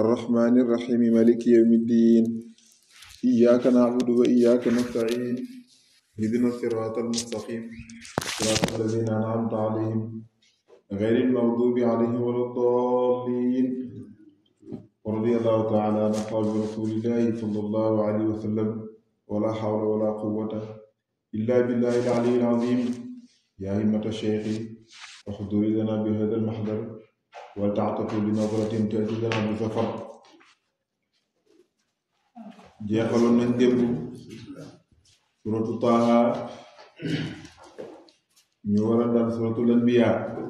الرحمن الرحيم مالك يوم الدين إياك نعبد وإياك نستعين اهدنا الصراط المستقيم صراط الذين أنعمت عليهم غير المغضوب عليهم ولا الضالين ورضي الله تعالى عن أصحاب رسول الله صلى الله عليه وسلم ولا حول ولا قوة إلا بالله العلي العظيم يا همة الشيخ احضر لنا بهذا المحضر ولتعطفوا بنظرة تأتي لنا بسفر jeexaloon nañ démb suratu Taaha ñu war a dal suratul Anbiya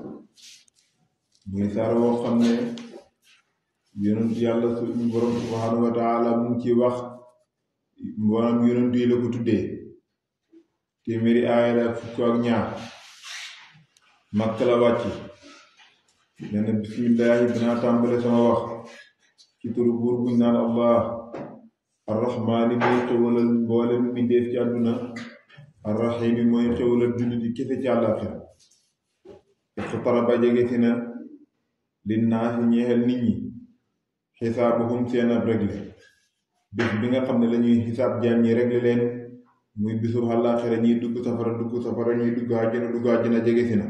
muy saar woo xam ne yonent yàlla suñu borom subhanahu wa taala mu ngi ci wax mboolem yonent yi la ko tuddee téeméeri aaya la fukk ak ñaar Makka la wàcc nee na bismillaahi dinaa tàmbale sama wax ci turu buur buñ naan allah arrahmaani mooy xewalal mboolem mbindeef ci àdduna arrahiimi mooy xewalal jullit yi kese ci àllaaxira iqtaraba jege si na linnaasi ñeexel nit ñi xisaabuhum seen ab regle bés bi nga xam ne lañuy xisaab jaam ñi regle leen muy bisub àllaaxira ñiy dugg safara dugg safara ñuy dugg àjjana dugg àjjana jege si na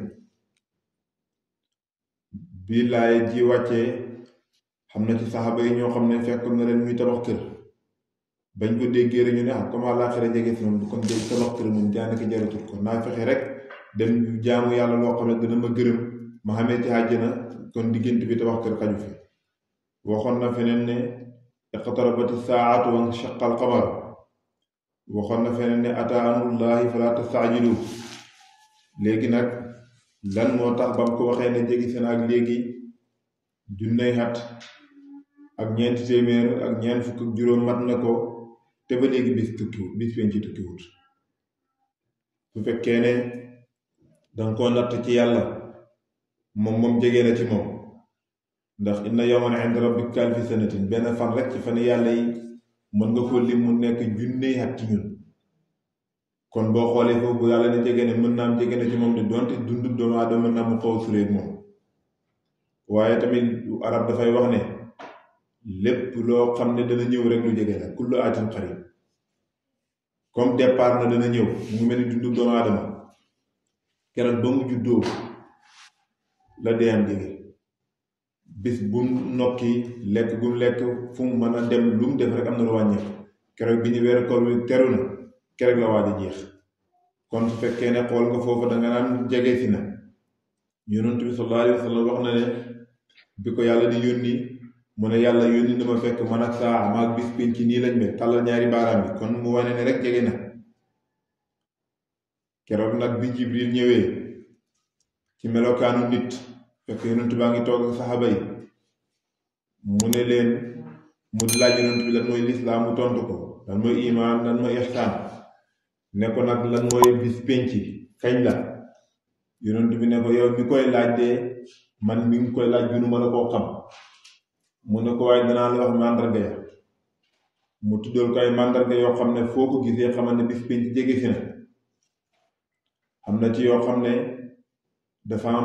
bii laay ji wàccee xam na ci saxaaba yi ñoo xam ne fekk na leen muy tabax kër bañ ko déggee rek ñu ne ah comme àllaaxira jege si moom du kon dégg tabax kër moom daanaka jaratul ko naa fexe rek dem jaamu yàlla loo xam ne dana ma gërëm ma xamee ci àjjana kon diggante bi tabax kër xaju fi waxoon na feneen ne iqtarabati saa'atu wa shaqqa al-qamar waxoon na feneen ne ataa amrullahi falaa tasta'jilu léegi nag lan moo tax ba mu ko waxee ne jege seen ak léegi junney xat ak ñeenti téeméer ak ñeent fukk ak juróom mat na ko te ba léegi bis tukkiwut bis pen ci tukkiwut su fekkee ne danga koo natt ci yàlla moom moom jege na ci moom ndax inna yawman inda rabbika alfi sanatin benn fan rek ci fan yàlla yi mën nga ko lim mu nekk junney xat ci ñun kon boo xoolee foofu bu yàlla ne jege ne mën naa am jege na ci moom de donte dundu doomu aadama mën naa mu xaw sureeg moom waaye tamit arab dafay wax ne lépp loo xam ne dana ñëw rek lu jege la kullu aatin xarib comme départ na dana ñëw mu ngi mel ni dundu doomu aadama keroog ba mu juddoo la dee am jege bis bu mu nokki lekk bu mu lekk fu mu mën a dem lu mu def rek am na lu wàññeeku keroog bi ñu weeru koor bi teru na keroog la waaj a jeex kon su fekkee ne xool nga foofu danga naan jege si na yonent bi sallallahu alayhi wa sallam wax na ne bi ko yàlla di yónni mu ne yàlla yónni na ma fekk man ak saa maag bis pénc ci nii lañ mel tàllal ñaari baaraam bi kon mu wane ne rek jege na keroog nag bi jibril ñëwee ci melokaanu nit fekk yonent baa ngi toog ak saxaba yi mu ne leen mu laaj yonent bi lan mooy lislaam mu tontu ko lan mooy imaan lan mooy ihsaan ne ko nag lan mooy bis pénc kañ la yonent bi ne ko yow mi koy laaj de man mi ngi koy laaj gënuma la koo xam mu ne ko waaye danaa la wax màndarga ya mu tuddal ko ay màndarga yoo xam ne foo ko gisee xamal ne bis pénc jege si na am na ci yoo xam ne dafa am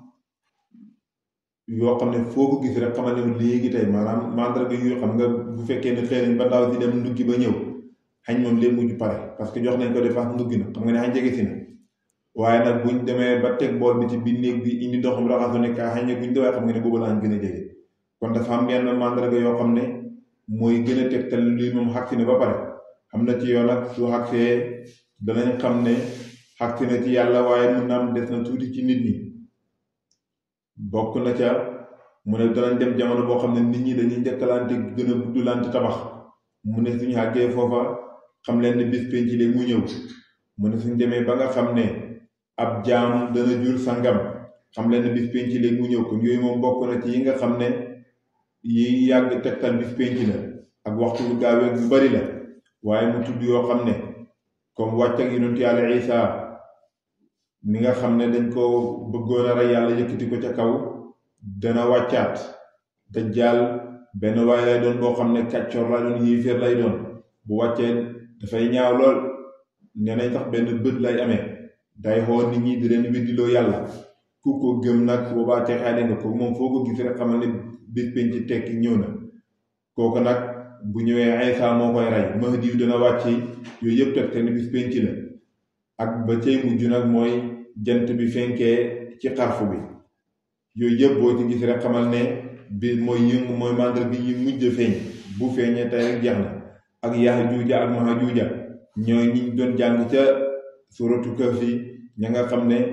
yoo xam ne foo ko gis rek xamal ne léegi tey maanaam màndarga yu xam nga bu fekkee ne xëy nañ ba ndaw si dem nduggi ba ñëw xañ moom léegi mujj pare parce que jox nañ ko dépense nduggi na xam nga ne xañ jege si na waaye nag buñ demee ba teg bool bi ci biir néeg bi indi ndoxum raxasu ne kaa xañ ne buñ dawee xam nga ne boobu laa gën a jege kon dafa am yenn màndarga yoo xam ne mooy gën a tegtal lii moom xagsi na ba pare am na ci yoon nag su xagsee danañ xam ne xagsi na ci yàlla waaye mun na am des na tuuti ci nit ñi bokk na ca mu ne danañ dem jamono boo xam ne nit ñi dañuy njëkkalante gën a guddulante tabax mu ne suñu àggee foofa xam leen ne bis penc léegi mu ñëw mu ne suñ demee ba nga xam ne ab jaam dana jur sangam xam leen ne bis penc léegi mu ñëw kon yooyu moom bokk na ci yi nga xam ne yi yàgg tegtal bis penc la ak waxtu bu gaawee yu bari la waaye mu tudd yoo xam ne comme wàcc ak yonent yàlla Isa mi nga xam ne dañ ko bëggoon a rey yàlla yëkkati ko ca kaw dana wàccaat dajjaal benn waay lay doon boo xam ne kàccoor lay doon yéeféer lay doon bu wàccee dafay ñaaw lool nee nañ sax benn bët lay amee day xool nit ñi di leen weddiloo yàlla ku ko gëm nag boobaa texaade nga ko moom foo ko gis rek xamal ne bis penc ci tekki ñëw na kooku nag bu ñëwee Isa moo koy rey Mahdi yu dana wàcc yooyu yëpp teg te ni bis penc la ak ba cay mujj nag mooy jant bi fenkee ci xarfu bi yooyu yëpp boo ci gis rek xamal ne bi mooy yëngu mooy màndar gi yi mujj feeñ bu feeñee tey rek jeex na ak Yaajuuja ak Maajuuja ñooy ñi doon jàng ca suratu Kahfi ña nga xam ne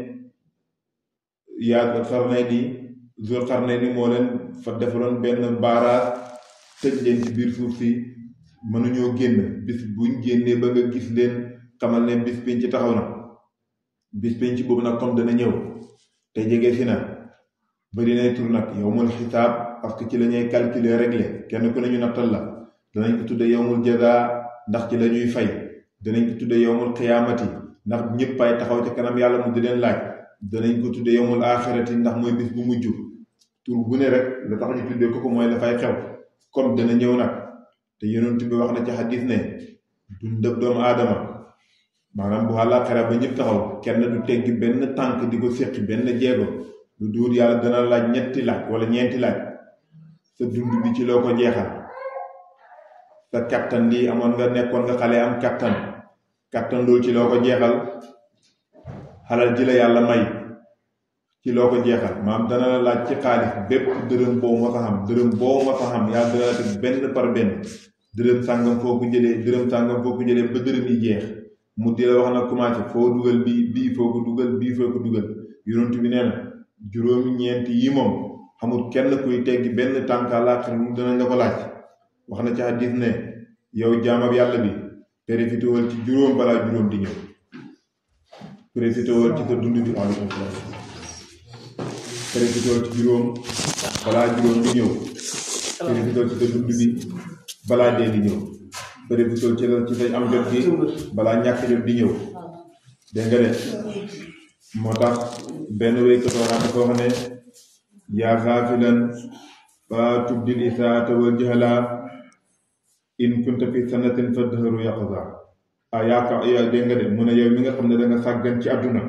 yaa Qarnayni Zul Qarnayni moo leen fa defaloon benn baaraas tëj leen ci biir suuf si mënuñoo génn bis buñ génnee ba nga gis leen xamal ne bis penc taxaw na bis penc boobu nag comme dana ñëw te jege si na bari nay tur nag yowmul xisaab parce que ci la ñuy calculer régler kenn ku ne ñu nattal la danañ ko tudde yowmul jaza ndax ci la ñuy fay danañ ko tudde yowmul xiyaamati ndax ñëpp ay taxaw ca kanam yàlla mu di leen laaj danañ ko tudde yowmul axirati ndax mooy bis bu mujj tur bu ne rek la tax ñu tuddee ko ko mooy dafay xew comme dana ñëw nag te yonent bi wax na ci xadis ne dundab doomu aadama maanaam bu àllaaxira ba ñëpp taxaw kenn du teggi benn tànk di ko séqi benn jeego lu duur yàlla dana laaj ñetti laaj wala ñeenti laaj sa dund bi ci loo ko jeexal sa kattan lii amoon nga nekkoon nga xale am kattan kattan loolu ci loo ko jeexal xalal ji la yàlla may ci loo ko jeexal maam dana la laaj ci xaalis bépp dërëm boo ma sa xam dërëm boo ma sa xam yàlla dana la teg benn par benn dërëm sàngam foo ko jëlee dërëm sàngam foo ko jëlee ba dërëm yi jeex mu di la wax na commencé foo dugal bii bii foo ko dugal bii foo ko dugal yonent bi nee na juróomi ñeenti yi moom xamul kenn kuy teggi benn tànk àllaaxira mu danañ la ko laaj wax na ci hadis ne yow jaamab yàlla bi profitewal ci juróom balaa juróom di ñëw profitewal ci sa dund bi aleykum salaam profitewal ci juróom balaa juróom di ñëw profitewal ci sa dund bi balaa dee di ñëw profitewal ci la ci say am jot gi balaa ñàkk jot di ñëw dégg nga de moo tax benn wéykat waxaan dafa wax ne yaa xaafilan fa tubdil isaata wal jahala in kunta fi sanatin fa dëhëru yaqza ah yaaka yaa dégg nga de mu ne yow mi nga xam ne da nga sàggan ci àdduna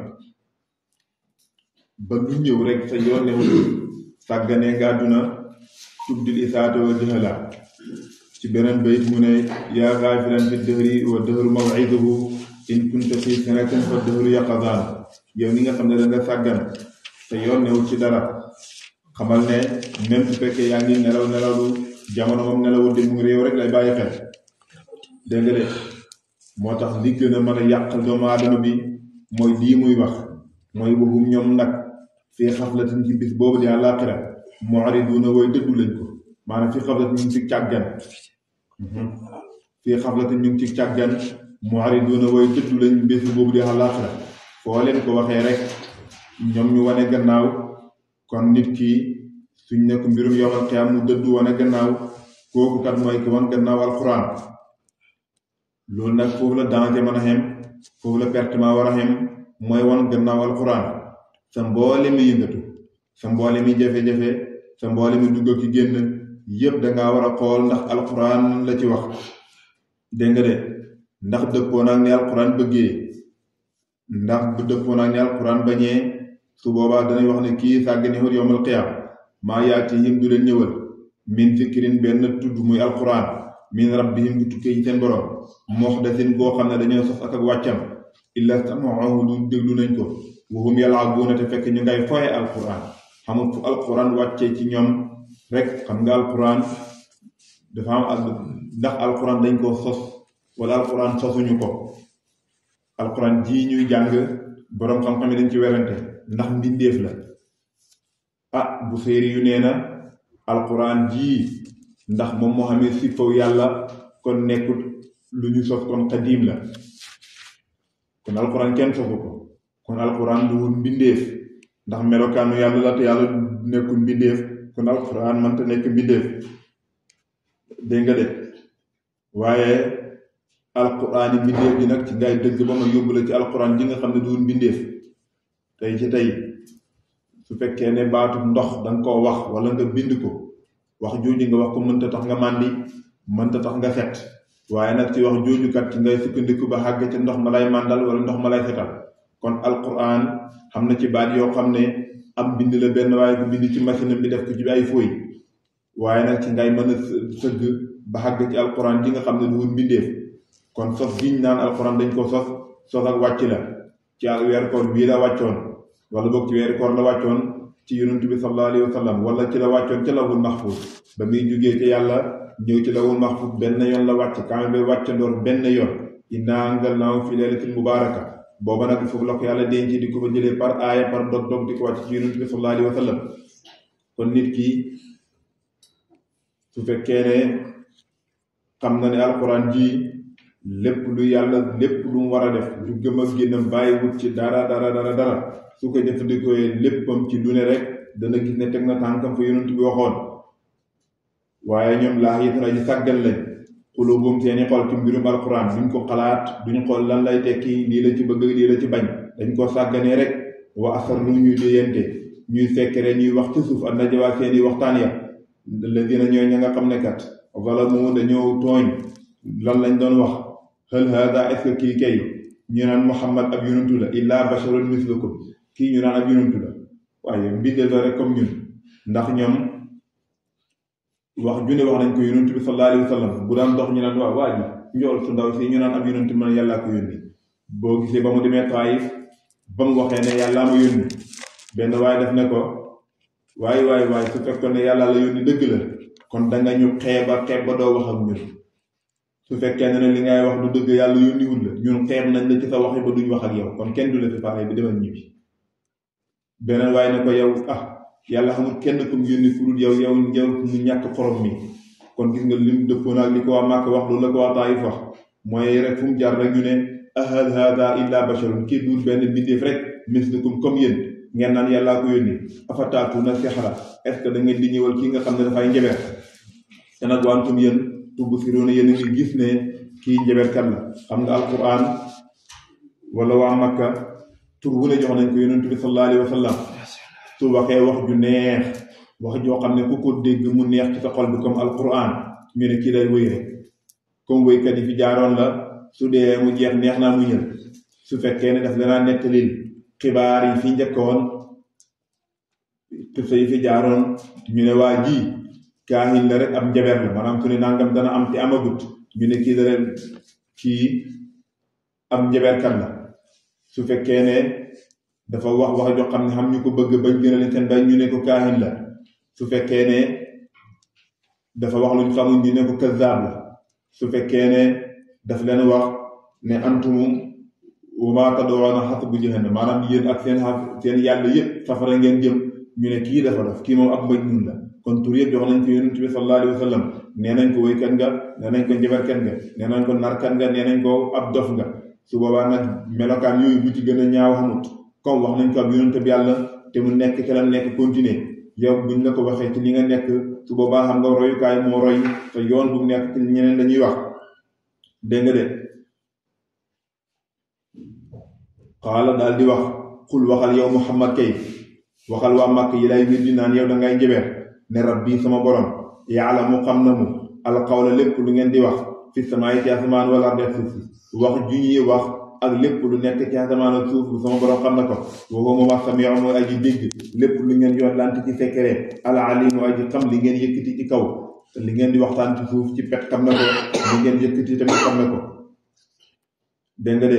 ba lu ñëw rek sa yoon ne wul sàgganee nga àdduna tubdil isaata wal jahala ci beneen bayit mu ne yaa xaafilan fi dëhëri wa dëhëru mawiduhu in kunta fi sanatin fa dëhëru yaqzaan yow mi nga xam ne da nga sàggan te yoon newul ci dara xamal ne même su fekkee yaa ngi nelaw nelawlu jamono moom nelawul de mu ngi réew rek lay bàyyi xel dégg nga de moo tax li gën a mën a yàqal doomu aadama bi mooy lii muy wax mooy waxum ñoom nag fii xaflatin ci bis boobu di àllaaxira mu'riduuna way dëddu lañ ko maanaam fii xaflatin ñu ngi ci càggan fii xaflatin ñu ngi ci càggan mu'riduuna way dëddu lañ bis boobu di àllaaxira foo leen ko waxee rek ñoom ñu wane gannaaw kon nit ki suñ nekk mbirum yowmal qiyaam mu dëddu wane gannaaw kooku kat mooy ki wan gannaaw alquran loolu nag foofu la danger mën a xem foofu la pertement war a xem mooy wan gannaaw alquran sa mboole mi yëngatu sa mboole mi jafe-jafe sa mboole mi dugg ki génn yépp dangaa war a xool ndax alquran la ci wax dégg nga de ndax dëppoo naag ni alquran bëggee ndax bu dëppoo naag ni alquran bañee su boobaa danañ wax ne kii sàggane xut yowmal qiyaam maa yaatihim du leen ñëwal min zikrin benn tudd muy alquran min rabbihim bu tukkee ci seen borom muhdathin goo xam ne dañoo sos ak ak wàccam illa samaahu lu déglu nañ ko wahum yal'abuuna te fekk ñu ngay foye alquran xamul fu alquran wàccee ci ñoom rek xam nga alquran dafa am ak ndax alquran dañ koo sos wala alquran sosuñu ko alquran jii ñuy jàng boroom xam-xam yi dañ ci werante ndax mbindeef la ah bu séeri yu nee na alquran jii ndax moom moo xamee si faw yàlla kon nekkul lu ñu sos kon xadiim la kon alquran kenn sosu ko kon alquran du wut mbindeef ndax melokaanu yàlla la te yàlla nekkul mbindeef kon alquran mënta nekk mbindeef dégg nga de waaye alquran yi mbindeef ji nag ci ngay dëgg ba ma yóbbu la ci alquran ji nga xam ne du wut mbindeef tey ci tey su fekkee ne baatu ndox danga koo wax wala nga bind ko wax jooju nga wax ko mënta tax nga màndi mënta tax nga set waaye nag ci wax jooju kat ci ngay sukkandiku ba xàgg ci ndox ma lay màndal wala ndox ma lay setal kon alquran xam na ci baat yoo xam ne am bind la benn waaye ko bind ci machine bi def ko ci ay fooy waaye nag ci ngay mën a sëgg ba xàgg ci alquran ji nga xam ne du woon mbindeef kon sos giñ naan alquran dañ ko sos sos ak wàcc la ci al weer koor bii la wàccoon wala boog ci weeri koor la wàccoon ci yonent bi sallallahu alayhi wa sallam wala ci la wàccoon ca lawul mahfuz ba muy jugee ci yàlla ñëw ci lawul mahfuz benn yoon la wàcc kaame ba wàccandoor benn yoon inna anzalnaahu fi laylatin mubaraka booba nag foofu la ko yàlla denc di ko fa jëlee par aaya par dog dog di ko wàcc ci yonent bi sallallahu alayhi wa sallam kon nit ki su fekkee ne xam na ne alquran ji lépp lu yàlla lépp lu mu war a def du gëm ak génnam bàyyi wut ci dara dara dara dara su ko jëfandikoo léppam ci lu ne rek dana gis ne teg na tànkam fa yonent bi waxoon waaye ñoom laa yitara ñu sàggal lañ xulubum seeni xol ci mbirum alquran duñ ko xalaat duñ xool lan lay tekki lii la ci bëgg lii la ci bañ dañ ko sàgganee rek wa asarru ñuy déyante ñuy fekkere ñuy wax ci suuf ak najawaa seeni waxtaan ya alladina ñooy ña nga xam ne kat zalamu dañoo tooñ lan lañ doon wax hal hada est-ce que kii kay ñu naan muhammad ab yonantu la illa basharun mislukum kii ñu naan ab yonantu la waaye mbindee la rek comme ñun ndax ñoom wax junne wax nañ ko yonantu bi sallallahu alayhi wa sallam bu daan dox ñu naan waaw waa ji njool su ndaw si ñu naan ab yonantu man yàllaa ko yónni boo gisee ba mu demee Taayif ba mu waxee ne yàllaa ma yónni benn waaye def ne ko waaye waaye waaye su fekkoon ne yàlla la yónni dëgg la kon danga ñu xeeba xeeb ba doo wax ak ñun su fekkee ne li ngay wax du dëgg yàlla yónniwul la ñun xeeb nañ la ci sa wax ba duñ wax ak yow kon kenn du la fi pare bi demal ñibbi beneen waaye ne ko yow ah yàlla xamul kenn ku mu yónni ku dul yow yow yow mu ñàkk xorom mi kon gis nga lim dëppoon ak li ko waa Màkk wax loolu la ko waa Taayif wax mooy rek fu mu jaar rek ñu ne ahal hada illa basharun kii duul benn bindeef rek mislukum comme yéen ngeen naan yàllaa ko yónni afataatuna sihra est ce que da ngeen di ñëwal kii nga xam ne dafay njabeer te nag wantum yéen tubsiruuna yéen a ngi gis ne kii njabeerkat la xam nga alquran wala waa Makka tur wu ne jox nañ ko yonent bi sallallahu alayhi wa sallam su waxee wax ju neex wax joo xam ne ku ko dégg mu neex ci sa xol bi comme alquran ñu ne kii lay wéy rek comme wéykat yi fi jaaroon la su dee mu jeex neex naa mu ñël su fekkee ne daf danaa nettalil xibaar yi fi njëkkoon te yi fi jaaroon ñu ne waa ji kaahin la rek am njaber la maanaam su ne nangam dana am te amagut ñu ne kii dara kii am njaberkat la su fekkee ne dafa wax wax joo xam ne xam ñu ko bëgg bañ gënale seen bay ñu ne ko kaahin la su fekkee ne dafa wax luñ xamul ñu ne ko kazaab la su fekkee ne daf leen wax ne antum wa maa tad'uuna hasbu jahannam maanaam yéen ak seen seen yàlla yëpp safara ngeen jëm ñu ne kii dafa def kii moom ab majnun la kon tur yëpp jox nañ ko yonent bi sallallahu alayhi wa sallam nee nañ ko wéykat nga nee nañ ko njabarkat nga nee nañ ko narkat nga nee nañ ko ab dof nga su boobaa nag melokaan yooyu bu ci gën a ñaaw xamut comme wax nañ ko ab yonent bi yàlla te mu nekk ci la nekk continuer yow buñ la ko waxee ci li nga nekk su boobaa xam nga royukaay moo roy te yoon bu mu nekk ci ñeneen dañuy wax dégg nga de xaala daal di wax xul waxal yow muhammad kay waxal waa màkk yi lay wir di naan yow da ngay njabeer ne rabbi sama borom yàlla mu xam na mu alxawla lépp lu ngeen di wax fi samaay ci asamaan wala arde suuf si wax ju ñuy wax ak lépp lu nekk ci asamaan ak suuf sama borom xam na ko waxoo moom ak samiu mooy aji dégg lépp lu ngeen yoon lant ci secret ala alimu aji xam li ngeen yëkkati ci kaw li ngeen di waxtaan ci suuf ci pet xam na ko li ngeen yëkkati tamit xam na ko dégg nga de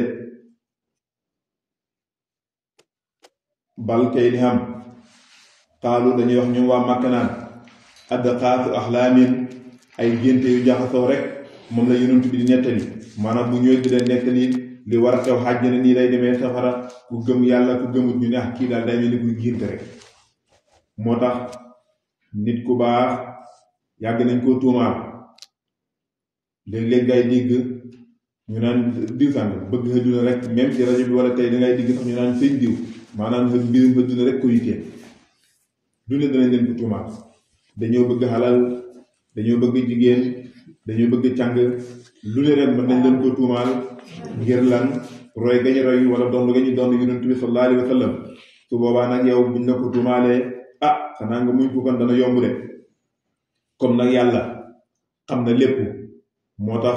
bal kay li xam xaalu dañuy wax ñoom waa màkk naan adqaasu axlaamin ay génte yu jaxasoo rek moom la yonent bi di nettali maanaam bu ñëwee di leen nettali li war a xew xaaj na nii lay demee safara ku gëm yàlla ku gëmut ñu ne ah kii daal day mel ni kuy génte rek moo tax nit ku baax yàgg nañ koo tuumaal léeg-léeg ngay dégg ñu naan diw sàng bëgg xëdduna rek même ci rajo bi wala tey dangay digg sax ñu naan sëñ diw maanaam xë mbirum xëdduna rek ko yittee du ne danañ leen ko tuumaal dañoo bëgg xalal dañoo bëgg jigéen dañoo bëgg càng lu ne ren mën nañ leen ko tuumaal ngir lan roy gañu roy wala doon gañu doon yonent bi sallallahu alayhi wa sallam su boobaa nag yow buñ la ko tuumaalee ah xanaa nga muñ ko kon dana yomb de comme nag yàlla xam na lépp moo tax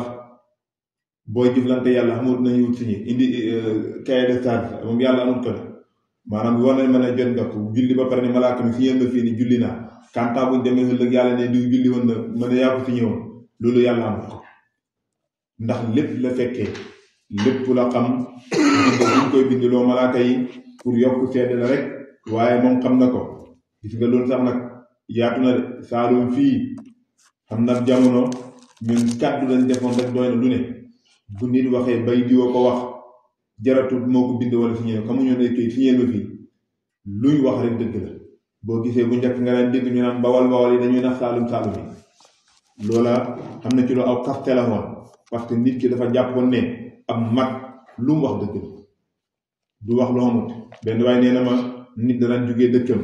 booy jëflante yàlla xamul nañu wut si ñi indi cahier de charge moom yàlla amul ko maanaam war nañ mën a jot nga ko julli ba pare ne malaaka mi signal ma fii ni julli naa kanta buñ demee ëllëg yàlla ne diw julli woon na mën a yaa ko signé woon loolu yàlla am ko ndax lépp la fekkee lépp la xam bind buñ koy bindloo malaaka yi pour yokk seede la rek waaye moom xam na ko gis nga loolu sax nag yaatu na de saalum fii xam na jamono ñun kàddu lañ defoon rek doy na lu ne bu nit waxee bay diwa ko wax jaratu moo ko bind wala signé xamuñu ne kay signé ma fii luñ wax rek dëgg la boo gisee bu njëkk nga daan dégg ñu naan bawal bawal yi dañuy nax saalum saalum yi loola xam na ci lu aw kaste la woon parce que nit ki dafa jàppoon ne am mag lu mu wax dëgg la du wax lu xamut benn waaye nee na ma nit danañ jógee dëkkam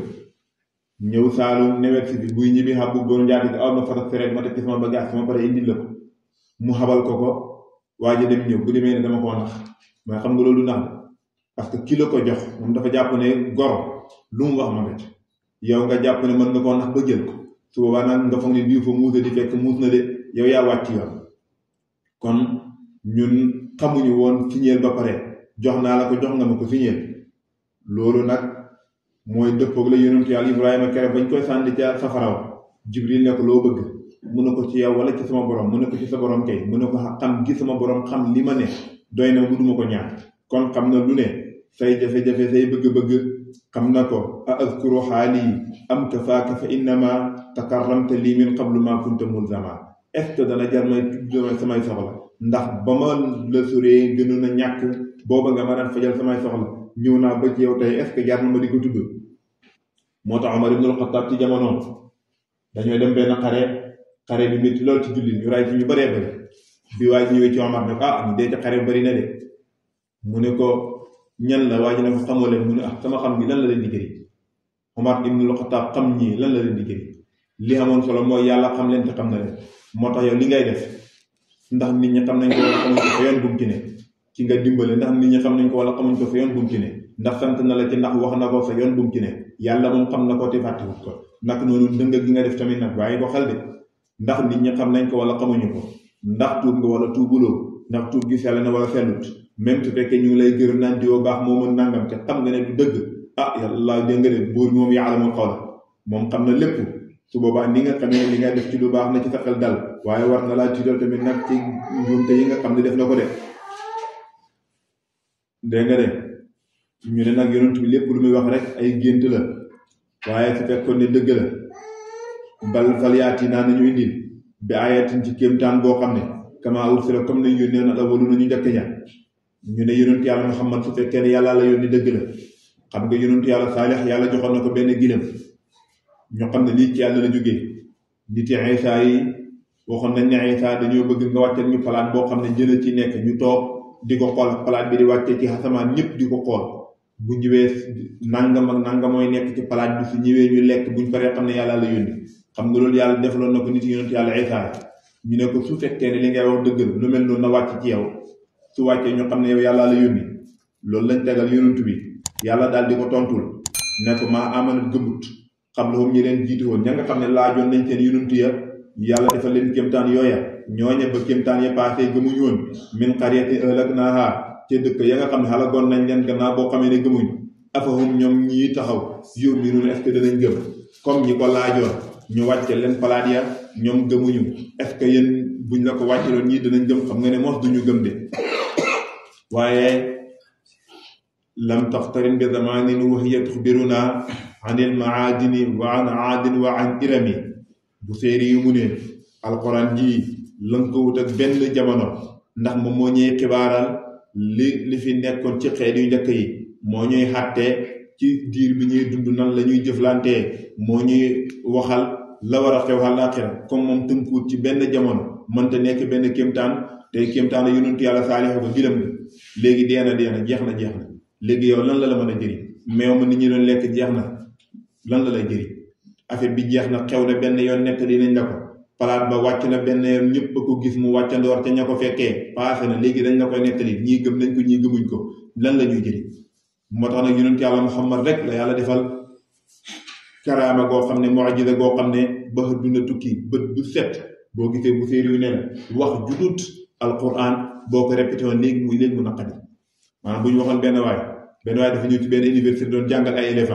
ñëw saalum newet si bi buy ñibbi xam bu góor njaati aw na fata sereet ma teg ci sama bagage sama pare indi la ko mu xabal ko ko waa ji dem ñëw bu demee ne dama koo nax mais xam nga loolu nax la parce que ki la ko jox moom dafa jàpp ne goro lu mu wax ma nga ci yow nga jàpp ne mën nga koo nax ba jël ko su boobaa nag nga foog ne diw fa muus di fekk muus na de yow yaa wàcc yoon kon ñun xamuñu woon signeel ba pare jox naa la ko jox nga ma ko signeel loolu nag mooy dëppoog la yonentu yàlla Ibrahima kere bañ koy sànni ca safaraw Jibril ne ko loo bëgg mu ne ko ci yow wala ci sama borom mu ne ko ci sa borom kay mu ne ko xam gi sama borom xam li ma ne doy na mu duma ko ñaan kon xam na lu ne say jafe-jafe say bëgg-bëgg xam na ko a azkuru xaali am kafaaka fa innama takarramta lii min qablu ma kunta mulzama est ce que dana jar may tudd samay soxla ndax ba ma la soree gënoon a ñàkk booba nga ma daan fajal samay soxla ñëw naa ba ci yow tey est ce que jar na ma di ko tudd moo tax Omar ibnul Xattaab ci jamonoom dañoo dem benn xare xare bi métti lool ci jullit ñu ray ci ñu bëree bëri bi waaye ji ñëwee ci Omar ne ko ah ñu dee ci xare bëri na de mu ne ko ñan la waa ji ne ko xamoo leen mu ne ah sama xam gi lan la leen di jëriñ Omar ibnul Xattaab xam ñii lan la leen di jëriñ li amoon solo mooy yàlla xam leen te xam na leen moo tax yow li ngay def ndax nit ñi xam nañ ko wala xamuñ ko fa yoon bu mu ci ne ki nga dimbale ndax nit ñi xam nañ ko wala xamuñ ko fa yoon bu mu ci ne ndax sant na la ci ndax wax na ko fa yoon bu mu ci ne yàlla moom xam na ko te fàttewut ko nag noonu dëng gi nga def tamit nag waaye ko xel de ndax nit ñi xam nañ ko wala xamuñu ko ndax tuub nga wala tuubuloo ndax tuub gi sell na wala sellut même su fekkee ñu ngi lay gërëm naan diwoo baax moo mën nangam te xam nga ne du dëgg ah yàlla dégg nga de buur moom yaalamul xawla moom xam na lépp su boobaa ni nga xamee li nga def ci lu baax na ci sa xel dal waaye war na laa tiital tamit nag ci njuumte yi nga xam ne def na ko de dégg nga de ñu ne nag yonent bi lépp lu muy wax rek ay gént la waaye su fekkoon ne dëgg la bal falyaati naa nañu indil bi ayatin ci kéemtaan boo xam ne kama ursila comme nañ yónnee na awalu nañu njëkk ña ñu ne yonent yàlla Muhammad su fekkee ne yàlla la yónni dëgg la xam nga yonent yàlla Saalix yàlla joxoon na ko benn gilam ñu xam ne lii ci yàlla la jógee nit yi Isa yi waxoon nañ ne Isa dañoo bëgg nga wàcceel ñu palaat boo xam ne jëla ci nekk ñu toog di ko xool palaat bi di wàccee ci asamaan ñëpp di ko xool bu ñëwee nangam ak nangam mooy nekk ci palaat bi su ñëwee ñu lekk buñ paree xam ne yàlla la yónni xam nga loolu yàlla defaloon na ko nit yonent yàlla Isa ñu ne ko su fekkee ne li ngay wax dëgg la lu mel noonu na wàcc ci yow su wàccee ñu xam ne yow yàlla la yónni loolu lañ tegal yonent bi yàlla daal di ko tontul ne ko maa amanat gëmut xam la moom ñi leen jiitu woon ña nga xam ne laajoon nañ seen yonent ya yàlla defal leen kéemtaan yooya ñooña ba kéemtaan ya paasee gëmuñu woon min qaryatin ahlaknaaha te dëkk ya nga xam ne xalagoon nañ leen gannaaw boo xamee ne gëmuñ afahum ñoom ñii taxaw yu'minuun est-ce que danañ gëm comme ñi ko laajoon ñu wàcce leen palaat ya ñoom gëmuñu est-ce que yéen buñ la ko wàcceloon ñii danañ gëm xam nga ne mos duñu gëm de waaye lam taxtarin bi zamanin wa hiya tuxbiruna an il maadini wa an aadin wa an irami bu séeri yu mu ne alquran ji lënkawut ak benn jamono ndax moom moo ñuy xibaaral li li fi nekkoon ci xeet yu njëkk yi moo ñuy xàttee ci diir bi ñuy dund nan la ñuy jëflantee moo ñuy waxal la war a xew àllaaxira comme moom tënkuwut ci benn jamono mënta nekk benn kéemtaan tey kéemtaan yonentu yàlla saalihu ba gilam nga léegi dee na dee na jeex na jeex na léegi yow lan la la mën a jëriñ meew ma nit ñi doon lekk jeex na lan la lay jëriñ affaire bi jeex na xew na benn yoon nettali nañ la ko palaat ba wàcc na benn yoon ñëpp a ko gis mu wàccandoor ca ña ko fekkee paase na léegi dañ la koy nettali ñii gëm nañ ko ñii gëmuñ ko lan la ñuy jëriñ moo tax nag yonent yàlla Muhammad rek la yàlla defal karaama goo xam ne mu'jiza goo xam ne ba duna tukki bët bu set boo gisee bu séeréer ne la wax judut alquran boo ko répété woon léegi muy léegi mu naqadi maanaam bu ñu waxoon benn waay benn waaye dafa ñëw ci benn université doon jàngal ay élèves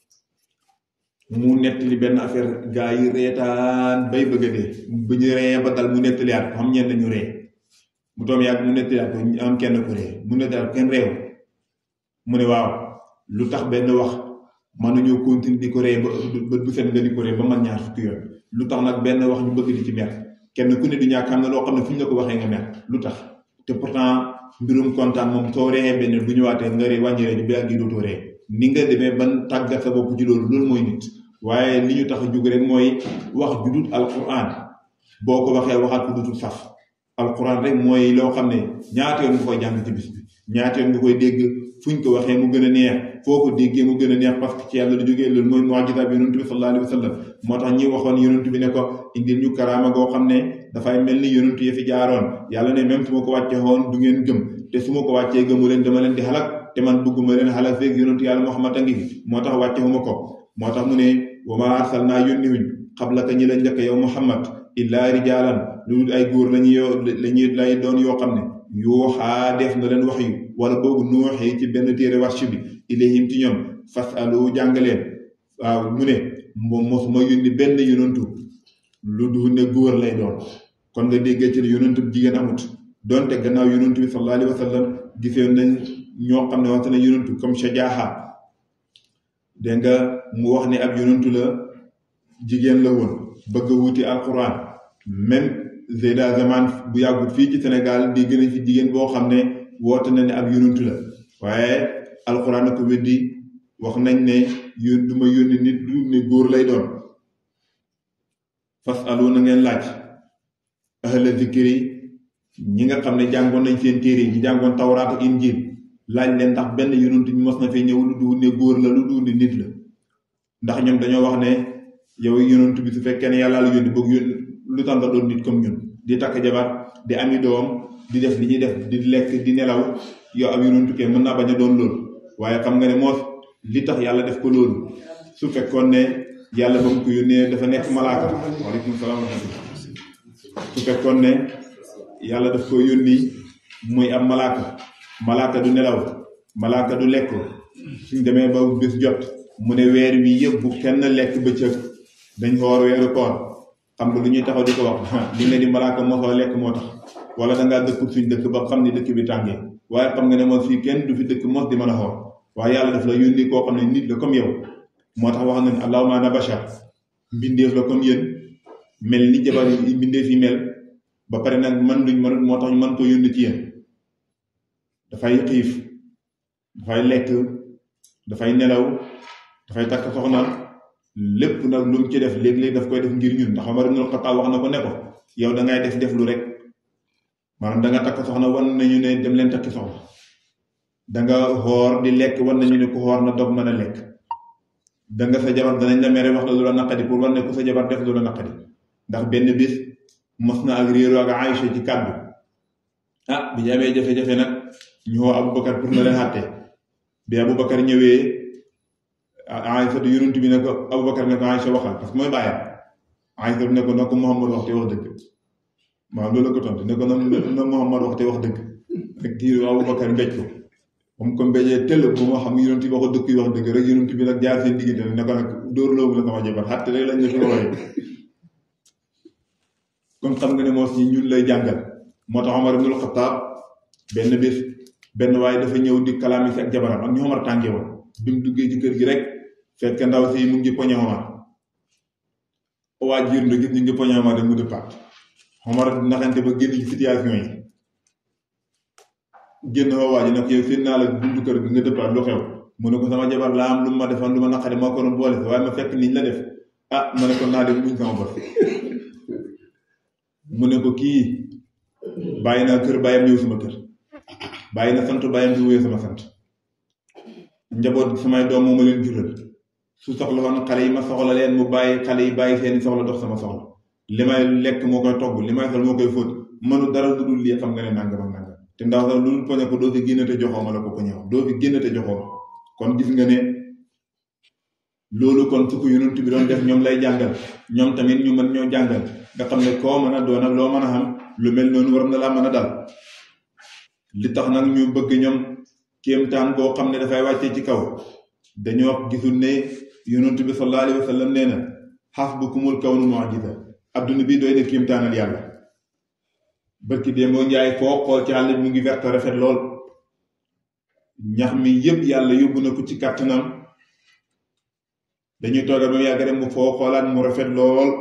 mu nettali benn affaire gaa yi reetaan bay bëgg a dee bu ñu ree ba dal mu nettaliyaat ko xam ñenn ñu ree mu doom yàgg mu nettaliyaat ko am kenn ku ree mu nettaliyaat kenn réew mu ne waaw lu tax benn wax mënuñoo continuer di ko ree ba ba bu set nga di ko ree ba man ñaar fukki yoon lu tax nag benn wax ñu bëgg di ci mer kenn ku ne du ñàkk am na loo xam ne fu ñu la ko waxee nga mer lu tax te pourtant mbirum kontaan moom soo ree benn bu ñëwaatee nga ree wàññi ree bi ak yi dootoo ree ni nga demee ban tàggat sa bopp ci loolu loolu mooy nit waaye li ñu tax a jóg rek mooy wax ju dut alquran boo ko waxee waxaat ko dutul saf alquran rek mooy loo xam ne ñaata yoon nga koy jàng ci bis bi ñaata yoon nga koy dégg fuñ ko waxee mu gën a neex foo ko déggee mu gën a neex parce que ci yàlla lu jógee loolu mooy mu'jiza bi yonent bi sallallahu alayhi wa sallam moo tax ñi waxoon yonent bi ne ko indil ñu karaama goo xam ne dafay mel ni yonent yi fi jaaroon yàlla ne même su ma ko wàcce woon du ngeen gëm te su ma ko wàccee gëmu leen dama leen di xalak te man bëgguma leen xalak feeg yonent yàlla Muhammad a ngi fi moo tax wàcce huma ko moo tax mu ne wa ma arsalnaa yónniwuñ xablaka ñi la njëkk yow Muhammad illaa rijaalan lu dul ay góor lañuy yoo lañuy lay doon yoo xam ne yuuxaa def na leen wax yu wala boobu nuuxee ci benn téere warsh bi ilayhim ci ñoom fasalu jàngaleen waaw mu ne moom mosuma yónni benn yonantu lu dul ne góor lay doon kon nga déggee ci yonantu jigéen amut donte gannaaw yonantu bi sallallahu alayhi wa sallam gisee nañ ñoo xam ne wax na yonantu comme shajaaha dégg nga mu wax ne ab yonantu la jigéen la woon bëgg a wuti alquran même Zeyda Zaman bu yàggut fii ci Sénégal di gën a fi jigéen boo xam ne woote na ne ab yonantu la waaye alquran a ko weddi wax nañ ne yón du ma yónni nit du ne góor lay doon fas alu na ngeen laaj ahla zikri ñi nga xam ne jàngoon nañ seen téere yi ñi jàngoon tawraat ak injil laaj leen ndax benn yonantu bi mos na fee ñëw lu du ne góor la lu du ne nit la ndax ñoom dañoo wax ne yow yonantu bi su fekkee ne yàlla la yónni bëgg yónni lu tax nga doon nit comme ñun di takk jabar di ami doom di def li ñuy def di lekk di nelaw yow ab yonantu kee mën naa bañ a doon loolu waaye xam nga ne moos li tax yàlla def ko loolu su fekkoon ne yàlla ba mu ko yónnee dafa nekk malaaka waaleykum salaam su fekkoon ne yàlla daf ko yónni muy am malaaka malaaka du nelaw malaaka du lekk suñ demee ba bés jot mu ne weer wi yëpp bu kenn lekk bëccëg dañ xoor weeru koor xam nga lu ñuy taxaw di ko wax li ne di malaaka mosoo lekk moo tax wala dangaa dëkk suñ dëkk ba xam ni dëkk bi tàngee waaye xam nga ne moom fii kenn du fi dëkk mos di mën a xoor waaye yàlla daf la yónni koo xam ne nit la comme yow moo tax wax na ne allahumma ana bashar mbindeef la comme yéen mel ni jabar yi mbindeef yi mel ba pare nag man luñ mënut moo tax ñu mën ko yónni ci yéen dafay xiif dafay lekk dafay nelaw dafay takk soxna lépp nag lu mu ci def léeg-léeg daf koy def ngir ñun ndax Omar ibn Khattab wax na ko ne ko yow da ngay def def lu rek maanaam da nga takk soxna wan nañu ne dem leen takki soxna da nga xoor di lekk wan nañu ne ku xoor na dog mën a lekk da nga sa jabar danañ la mere wax la lu la naqadi pour wan ne ku sa jabar def lu la naqadi ndax benn bis mos na ak réeru ak Aïcha ci kàddu ah bi ñu amee jafe-jafe nag ñu woo Aboubacar pour na leen xàtte bi Aboubacar ñëwee Aïcha du yonent bi ne ko Aboubacar ne ko Aïcha waxal parce que mooy bàyyam Aïcha ne ko na ko Muhammad wax te wax dëgg waaw loolu la ko tontu ne ko na na Muhammad wax te wax dëgg rek kii Aboubacar mbéj ko moom ko mbéjee tëll bu ma xam yonent bi waxu dëkk yi wax dëgg rek yonent bi nag jaar seen diggante ne ko nag dóor loobu la sama jabar xàtte rek lañ la fi wooyee kon xam nga ne moo si ñun lay jàngal moo tax Omar ibnul Xattaab benn bés benn waaye dafa ñëw di kalaami si ak jabaram ak ñu Omar tàngee woon bi mu duggee ci kër gi rek fekk ndaw si mu ngi poñe Omar waa jiir na gis ñu ngi poñe Omar rek mu dëppaat Omar naxante ba génn ci situation yi génn fa waa ji nag yow seen naa la buntu kër gi nga dëppaat lu xew mu ne ko sama jabar laa am lu ma defoon lu ma naqari moo ko doon boole si waaye ma fekk niñ la def ah ma ne ko naa def muñ sama bor mu ne ko kii bàyyi naa kër bàyyam ñëw sama kër bàyyi na sant bàyyam di wéy sama sant njaboot samay doom moo ma leen jural su soxla woon xale yi ma soxla leen mu bàyyi xale yi bàyyi seeni soxla dox sama soxla li may lekk moo koy togg li may sol moo koy fóot mënu dara lu dul lii xam nga ne nangam ak nangam te ndaw sax lu dul poñe ko doo fi génn te joxoo ma la ko poñe doo fi génn te joxoo ma kon gis nga ne loolu kon su ko yonent bi doon def ñoom lay jàngal ñoom tamit ñu mën ñoo jàngal nga xam ne koo mën a doon ak loo mën a xam lu mel noonu war na laa mën a dal li tax nag ñu bëgg ñoom kéemtaan boo xam ne dafay wàccee ci kaw dañoo gisul ne yonent bi sallallahu alayhi wa sallam nee na xasbukumul kawnu mu'jiza adduna bi doy na kéemtaanal yàlla bërki démboo njaay foo xool ci àll bi mu ngi vert rafet lool ñax mi yépp yàlla yóbbu na ko ci kàttanam dañuy toogal ba mu yàgg rek mu foo xoolaat mu rafet lool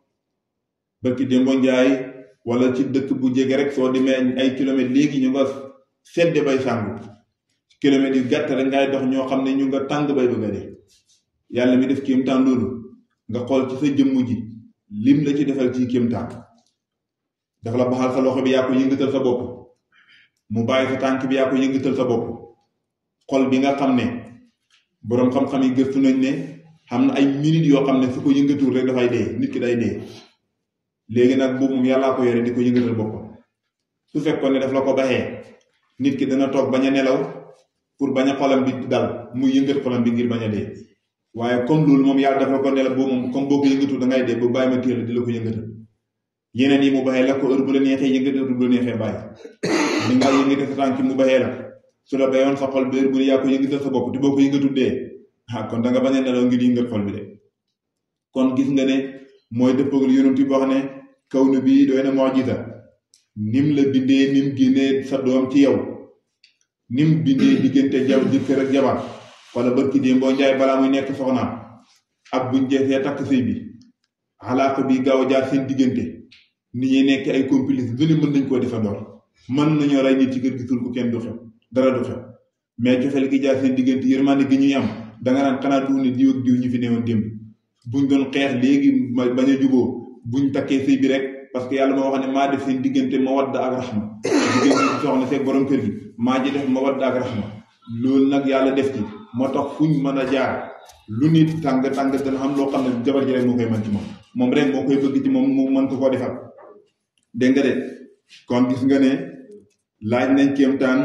bërki démboo njaay wala ci dëkk bu jege rek soo demee ay kilomètres léegi ñu nga sedde bay sàngu kilomètres yu gàtt rek ngay dox ñoo xam ne ñu nga tàng bay bëgga dee yàlla mi def kéemtaan loolu nga xool ci sa jëmm ji lim la ci defal ci kéemtaan dafa la baxal sa loxo bi yaa ko yëngatal sa bopp mu bàyyi sa tànk bi yaa ko yëngatal sa bopp xol bi nga xam ne boroom xam-xam yi gëstu nañ ne xam na ay minutes yoo xam ne su ko yëngatul rek dafay dee nit ki day dee léegi nag boobu moom yàllaa ko yore di ko yëngatal boppam su fekkoon ne daf la ko baxee nit ki dana toog bañ a nelaw pour bañ a xolam bi dal muy yëngat xolam bi ngir bañ a dee waaye comme loolu moom yàlla daf la ko nelaw boobu moom comme boo ko yëngatul da ngay dee ba bàyyi ma téel di la ko yëngatal yeneen yi mu baxee la ko heure bu la neexee yëngat heure bu la neexee bàyyi li nga yëngate sa tànk mu baxee la su la bayoon sa xol bi heure bu ne yaa ko yëngatal sa bopp te boo ko yëngatul dee ah kon da nga bañ a nelaw ngir yëngat xol bi de kon gis nga ne mooy dëppagul yonent bi wax ne kaw nu bii doy na mu'jiza nim la bindee nim génnee sa doom ci yow nim bindee diggante jaw jëkkër ak jabar wala barki déem boo njaay balaa muy nekk soxnaam ak buñ jeexee takk sëy bi xalaaka bi gaaw a jaar seen diggante nit ñi nekk ay complice lu ne mën nañ koo defandoor mën nañoo rey nit ci kër gi sul ko kenn du xew dara du xew mais cofeel gi jaar seen diggante yërmande gi ñuy am danga naan xanaa du ne diw ak diw ñu fi newoon démb buñ doon xeex léegi bañ a juboo buñ takkee sëy bi rek parce que yàlla moo wax ne maa def seen diggante mawadda ak raxma diggante soxna seeg borom kër gi maa ji def mawadda ak raxma loolu nag yàlla def ci moo tax fuñ mën a jaar lu nit tàng tàng dana xam loo xam ne jabar ji rek moo koy mën ci moom moom rek moo koy bëgg ci moom mu mën ko koo defal dégg nga de kon gis nga ne laaj nañ kéemtaan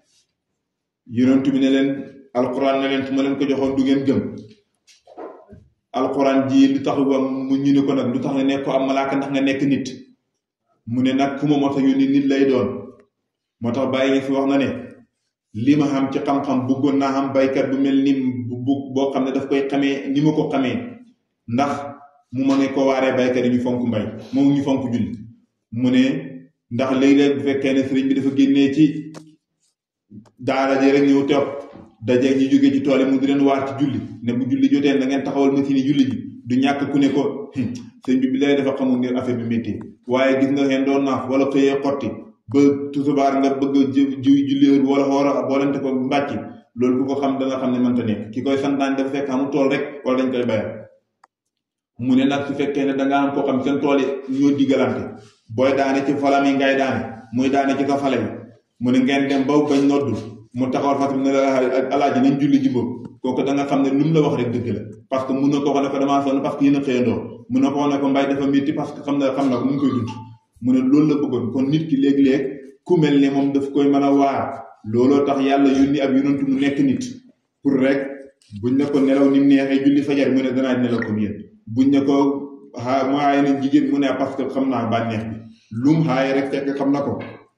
yonent bi ne leen alquran ne leen su ma leen ko joxoon du ngeen gëm alquran ji lu tax ba mu ñu ne ko nag lu tax nga nekk ko am malaaka ndax nga nekk nit mu ne nag ku ma mos a yónni nit lay doon moo tax bàyyi nga fi wax na ne li ma xam ci xam-xam bëggoon naa xam baykat bu mel ni bu boo xam ne daf koy xamee ni ma ko xamee ndax mu ma ne ko waaree baykat yi ñu fonk mbay moom ñu fonk julli mu ne ndax léeg-léeg bu fekkee ne sëriñ bi dafa génnee ci daara ji rek ñëw toog dajeeg ñu jógee ci tool yi mu di leen waar ci julli ne bu julli jotee da ngeen taxawal machine yi julli ji du ñàkk ku ne ko sëñ bi bi lay dafa xamul ngir affaire bi métti waaye gis nga xeen doon naaf wala xëyee xotti ba tusubaar nga bëgg a ji julli heure wala xoora boolante ko mbàcc loolu ku ko xam da nga xam ne mënta nekk ki koy santaan dafa fekk amul tool rek wala dañ koy bayal mu ne nag su fekkee ne da nga am koo xam seen tool yi ñoo diggalante booy daane ci falam yi ngay daane muy daane ci sa fale bi mu ne ngeen dem ba bañ noddu mu taxawal fas bi ne la alaaji nañ julli ji boobu kooku da nga xam ne lu mu la wax rek dëgg la parce que mun na ko wax ne ko damaa sonn parce que yéen a xëyandoo mun na ko wax ne ko mbay dafa métti parce que xam na xam na ko mu ngi koy dund mu ne loolu la bëggoon kon nit ki léeg-léeg ku mel ne moom daf koy mën a waar looloo tax yàlla yónni ab yonantu mu nekk nit pour rek buñ ne ko nelaw ni mu neexee julli fajar mu ne danaa nelaw comme yéen buñ ne ko xaa mu aaye nañ jigéen mu ne parce que xam naa bànneex bi lum xaaye rek fekk xam na ko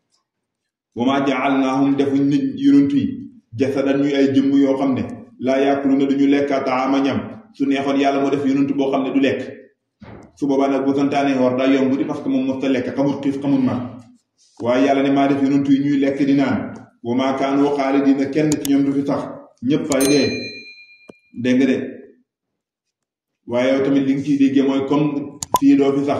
wa maa jaalnaahum defuñ nit yonantu yi jasadan ñuy ay jëmm yoo xam ne laa yàkkulu duñu lekka taama ñam su neexoon yàlla moo def yonantu boo xam ne du lekk su boobaa nag bu santaanee war daa yomb di parce que moom mos ta lekk xamul xiif xamul mar waaye yàlla ne maa def yonantu yi ñuy lekk di naan wa maa kaanu xaalidiina kenn ci ñoom du fi sax ñëpp fay dee dégg nga de waaye yow tamit li nga ciy déggee mooy comme fii doo fi sax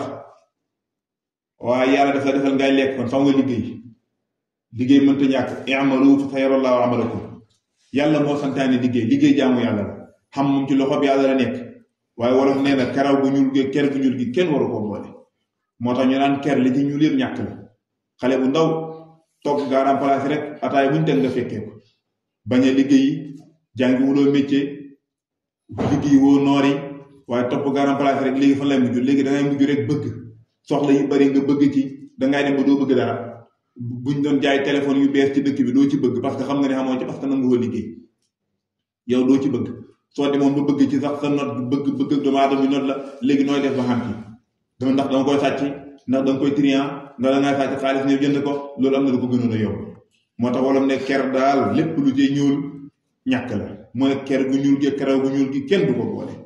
waaye yàlla dafa defal ngay lekk kon faw nga liggéey liggéey mënta ñàkk i'malu fa sayarallahu amalakum yàlla moo santaane liggéey liggéey jaamu yàlla la xam moom ci loxo bi yàlla la nekk waaye wolof nee na karaw gu ñuul gi ker gu ñuul gi kenn waru koo boole moo tax ñu naan ker li ci ñuul yëpp ñàkk la xale bu ndaw toog gaaraam place rek ataay buñ teg nga fekkee ko bañ a liggéey jàngi wuloo métier liggéey woo noori waaye topp gaaraam place rek léegi fan lay mujj léegi da ngay mujj rek bëgg soxla yu bari nga bëgg ci dangay dem ba doo bëgg dara buñ doon jaay téléphone yu bees ci dëkk bi doo ci bëgg parce que xam nga ne xamoo ci parce que nangu woo liggéey yow doo ci bëgg soo demoon ba bëgg ci sax sa not bëgg bëgg doomu aadama bi not la léegi nooy def ba xam ci dama ndax danga koy sàcc ndax danga koy trian ndax da ngay sàcc xaalis ñëw jënd ko loolu am na lu ko gënoon a yomb moo tax wala ne ker daal lépp lu cay ñuul ñàkk la mooy ker gu ñuul gi karaw gu ñuul gi kenn du ko boole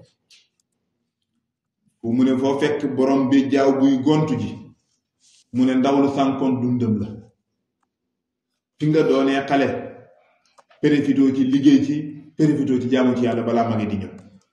fu mu ne foo fekk borom bi jaaw buy gontu ji mu ne ndaw lu sànkoon dundam la fi nga doonee xale profitoo ci liggéey ci profitoo ci jaamu ci yàlla balaa mage di ñëw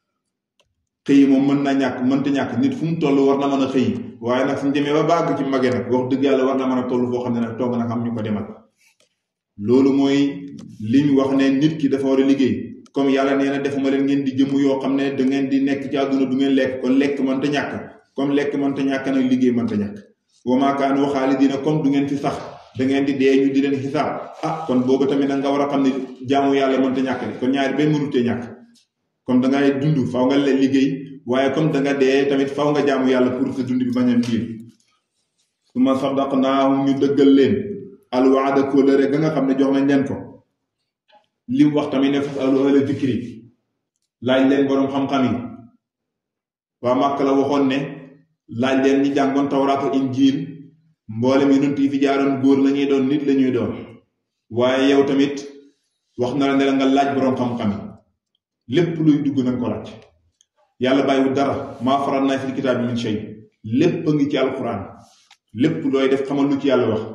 xëy moom mën na ñàkk mënta ñàkk nit fu mu toll war na mën a xëy waaye nag suñ demee ba bàgg ci mage nag wax dëgg yàlla war na mën a toll foo xam ne nag toog nag am ñu ko demal loolu mooy li ñu wax ne nit ki dafa war a liggéey comme yàlla nee na defuma leen ngeen di jëmm yoo xam ne da ngeen di nekk ci àdduna du ngeen lekk kon lekk mënta ñàkk comme lekk mënta ñàkk nag liggéey mënta ñàkk wa maa kaanu xaalidiina comme du ngeen fi sax da ngeen di dee ñu di leen xisaab ah kon boobu tamit nag nga war a xam ne jaamu yàlla mënta ñàkk de kon ñaari benn mënutee ñàkk comme da ngay dund faw nga leen liggéey waaye comme da nga dee tamit faw nga jaamu yàlla pour sa dund bi bañ a diir su ma sadaqnaahum ñu dëggal leen alwaada kóllëre ga nga xam ne jox nañ leen ko li mu wax tamit ne fasalu ahla zikri laaj leen boroom xam-xam yi waa Màkka la waxoon ne laaj leen ñi jàngoon tawraat ak injiil mboolem yonent yi fi jaaroon góor la ñuy doon nit la ñuy doon waaye yow tamit wax na la ne la nga laaj boroom xam-xam yi lépp luy dugg nañ ko laaj yàlla bàyyiwul dara maa faral naa fi kitaab bi min shay lépp a ngi ci alquran lépp looy def xamal lu ci yàlla wax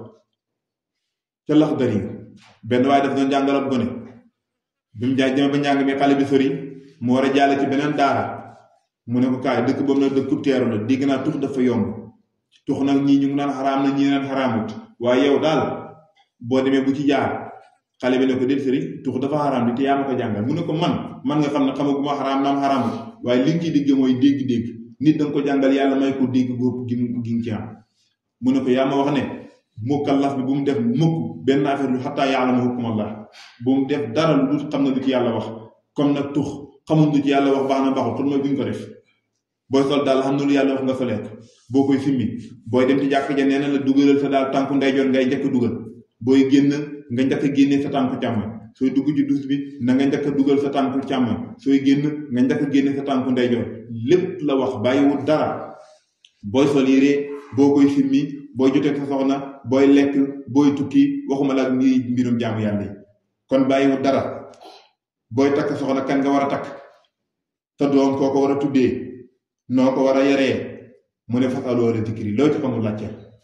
ca lax dari benn waaye daf doon jàngal ab gone bi mu jaay jëme ba njàng mi xale bi sori mu war a jàll ci beneen daara mu ne ko kaay dëkk boobu nag dëkkub teeru la dégg naa tux dafa yomb tux nag ñii ñu ngi naan xaraam na ñii naan xaraamut waaye yow daal boo demee bu ci jaar xale bi ne ko déet sëriñ tux dafa xaraam di te yaa ma ko jàngal mu ne ko man man nga xam ne xamaguma xaraam naam xaraamut waaye li nga ciy digg mooy dégg-dégg nit da nga ko jàngal yàlla may ko dégg góob gi gi nga ci am mu ne ko yaa ma wax ne mukallaf bi bu mu def mukk benn affaire lu xattaa yàlla ma hukkumallah bu mu def dara lu xam na lu ci yàlla wax comme nag tux xamul lu ci yàlla wax baax na baaxul kon mooy bu ñu ko def booy sol daal xam na lu yàlla wax nga solee ko boo koy simmi booy dem ci jàkk ja nee na la dugalal sa daal tànku ndeyjoor ngay njëkk dugal booy génn nga njëkk a génne sa tànku càmmoñ sooy dugg ci dus bi na nga njëkk a dugal sa tànku càmmoñ sooy génn nga njëkk a génne sa tànku ndeyjoor lépp la wax bàyyiwul dara booy sol yére boo koy simmi booy jotee sa soxna booy lekk booy tukki waxuma la ngi mbirum jaamu yàlla yi kon bàyyiwul dara booy takk soxna kan nga war a takk sa doom koo ko war a tuddee noo ko war a yaree mu ne fasalu ahla zikri loo ci xamul laajte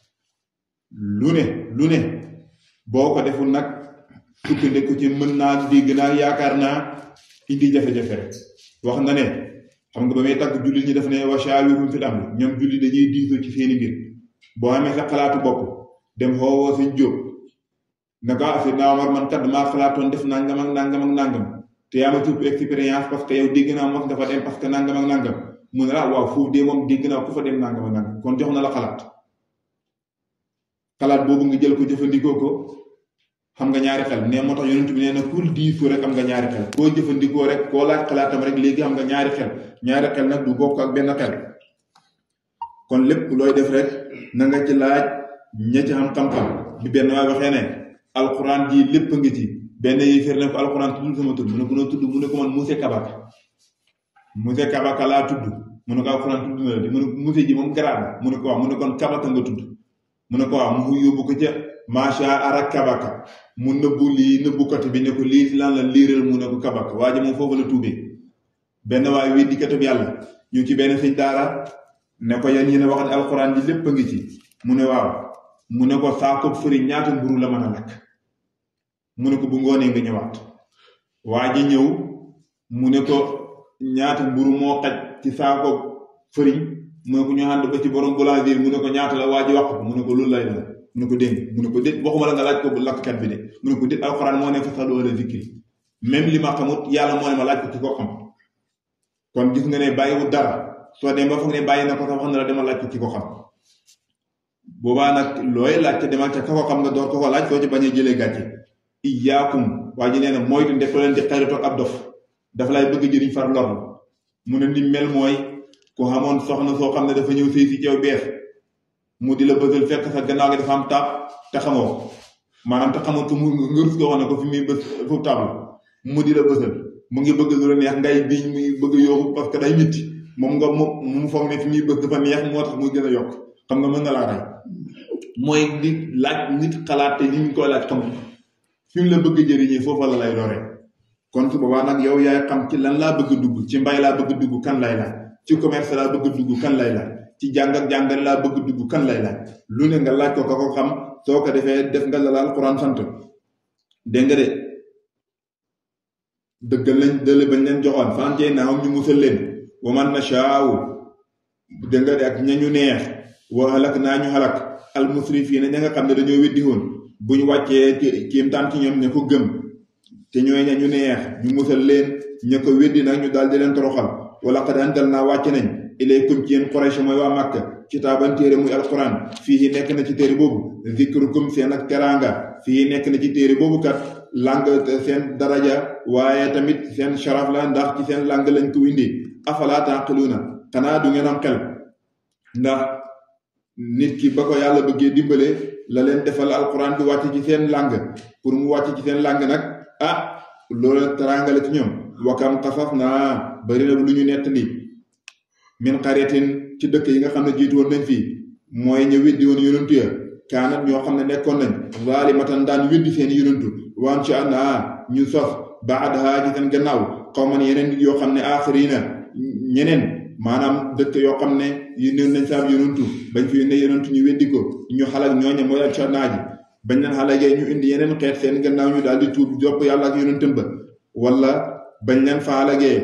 lu ne lu ne boo ko deful nag sukkandiku ci mën naa dégg naa yaakaar naa indi jafe-jafe rek wax na ne xam nga ba may tagg jullit ñi daf ne wa shaawirhum fil amri ñoom jullit dañuy diisoo ci seeni mbir boo amee sa xalaatu bopp dem xoowoo sañ jóg naka asi naa war man kat maa xalaatoon def nangam ak nangam ak nangam te yaa ma tuub expérience parce que yow dégg naa mos nga fa dem parce que nangam ak nangam mu ne la waaw foofu de moom dégg naa ku fa dem nangam ak nangam kon jox na la xalaat xalaat boobu nga jël ko jëfandikoo ko xam nga ñaari xel ne moo tax yonent bi nee na kul diisoo rek am nga ñaari xel koo jëfandikoo rek koo laaj xalaatam rek léegi am nga ñaari xel ñaari xel nag du bokk ak benn xel kon lépp looy def rek na nga ci laaj ña ci xam xam-xam bi benn waay waxee ne alxuraan ji lépp ngi ci benn yi fir ne ko alxuraan tuddul sama tudd mu ne ko noo tudd mu ne ko man Mousse Kabaka Mousse Kabaka laa tudd mu ne ko alxuraan tudd na la di mu ne Mousse ji moom garaat la mu ne ko waaw mu ne kon Kabaka nga tudd mu ne ko waaw mu yóbbu ko ca macha ara Kabaka mu nëbbu lii nëbbukati bi ne ko lii lan la liiral mu ne ko Kabaka waa ji moom foofu la tuubee benn waay wi dikkatub yàlla ñu ci benn sëñ daara ne ko yan yéen a wax ne alxuraan ji lépp a ngi ci mu ne waaw mu ne ko saako fëriñ ñaata mburu la mën a lakk mu ne ko bu ngoonee nga ñëwaat waa ji ñëw mu ne ko ñaata mburu moo xaj ci saako fëriñ mu ne ko ñu ànd ba ci borom boulangerie mu ne ko ñaata la waa ji wax ko mu ne ko loolu lay la mu ne ko dégg mu ne ko déet waxuma la nga laaj ko bu lakkkat bi de mu ne ko déet alxuraan moo ne fasalu ahla zikri même li ma xamut yàlla moo ne ma laaj ko ci ko xam kon gis nga ne bàyyiwut dara soo dem ba foog ne bàyyi na ko sax wax na la dama laaj ko ci ko xam boobaa nag looy laaj te demal ca ka ko xam nga door ko ko laaj soo ci bañee jëlee gàcce iyaakum waa ji nee na mooy def leen di xaritoo ab dof dafa lay bëgg jëriñ far lor mu ne ni mel mooy ku xamoon soxna soo xam ne dafa ñëw sëy si ceew bees mu di la bësal fekk sa gannaaw gi dafa am taab te xamoo maanaam te xamoo ko mu nga rus ko wax ne ko fi muy bës foofu taab la mu di la bësal mu ngi bëgg lu la neex ngay biñ muy bëgg yooxu parce que day mitti moom nga moom mu foog ne fi muy bës dafa neex moo tax muy gën a yokk xam nga mën na laa rey mooy di laaj nit xalaat te li ñu koy laaj xam fi mu la bëgg jëriñee foofa la lay lore kon su boobaa nag yow yaay xam ci lan laa bëgg dugg ci mbay laa bëgg dugg kan lay laaj ci commerce laa bëgg dugg kan lay laaj ci jàng ak jàngale laa bëgg dugg kan lay laaj lu ne nga laaj ko ka ko xam soo ko defee def nga la laal Alxuraan sant dégg nga de dëggal lañ dële bañ leen joxoon fàncee naawam ñu musal leen wa man nashaaw dégg nga de ak ñañu neex wa halak naa ñu halak al musrifiina ña nga xam ne dañoo weddi woon bu ñu wàccee kiimtaan ci ñoom ña ko gëm te ñooy ña ñu neex ñu musal leen ña ko weddi nag ñu daal di leen toroxal wala qad anzal naa wàcce nañ ilaykum ci yéen Quraysh mooy waa Màkka kitaaban téere muy alquran fii nekk na ci téere boobu zikrukum seen ak teraanga fii nekk na ci téere boobu kat lang seen daraja waaye tamit seen sharaf la ndax ci seen lang lañ ko indi afala taqiluuna xanaa du ngeen am xel ndax nit ki ba ko yàlla bëggee dimbale la leen defal alquran bi wàcc ci seen lang pour mu wàcc ci seen lang nag ah loolu teraanga la ci ñoom wakam xasas naa bari na lu ñu nettali min xaretin ci dëkk yi nga xam ne jiitu woon nañ fii mooy ñu weddi woon yonantu ya kaanat ñoo xam ne nekkoon nañ zaalimatan daan weddi seen yonantu waan ci ànd ñu sos baadaha ci seen gannaaw xawman yeneen nit yoo xam ne aaxirina ñeneen maanaam dëkk yoo xam ne yónnoon nañ saab yonantu bañ fi yónnee yonantu ñu weddi ko ñu xalak ñooñe mooy ak ca naaji bañ leen xalagee ñu indi yeneen xeet seen gannaaw ñu daal di tuub jopp yàlla ak yonantam ba wala bañ leen fa xalagee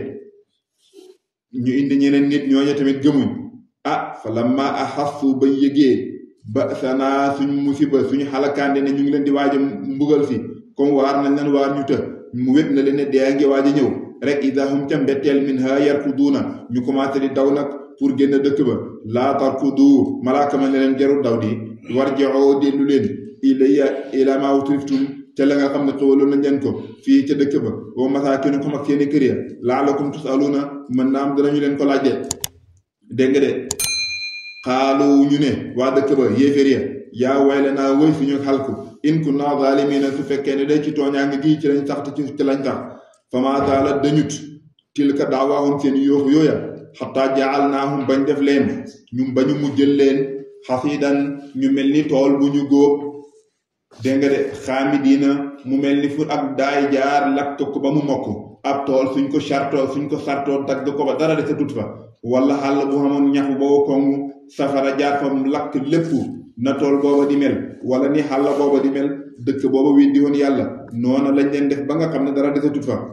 ñu indi ñeneen nit ñooñu tamit gëmuñ ah fa lamma axassu ba yëgee ba sanaa suñ musiba suñu xalakaande ne ñu ngi leen di waaj a mbugal si comme waar nañ leen waar ñu të mu wét na leen ne dee ngi waaj a ñëw rek idahum ca mbetteel min ha yarkuduuna ñu commencé di daw nag pour génn dëkk ba laa tarkudu malaaka ma ne leen jarul daw di warji'u dellu leen ilayya ila ma utriftum ca la nga xam ne xewaloon nañ leen ko fii ca dëkk ba wa masaakinukum ak seeni kër ya laalakum tusaluuna mën naa am danañu leen ko laajte dégg nga de xaalu ñu ne waa dëkk ba yéeféer ya yaa wayle naa wëy suñu xalku in kunna zaalimiina su fekkee ne day ci tooñaange gii ci lañ sax te ci lañ sax fama zaala dañut tilka daawaahum seen yooxu yooya xataa jaal naahum bañ def leen ñu bañu mujjël leen xasiidan ñu mel ni tool bu ñu góob dégg nga de xaamidiina mu mel ni fu ak daay jaar lakk ko ba mu mokk ab tool suñ ko sartoo suñ ko sartoo dagg ko ba dara de sa tut fa wala xàll bu xamoon ñax boobu kongu safara jaar fa mu lakk lépp na tool booba di mel wala ni xàll booba di mel dëkk booba weddi woon yàlla noona lañ leen def ba nga xam ne dara de sa tut fa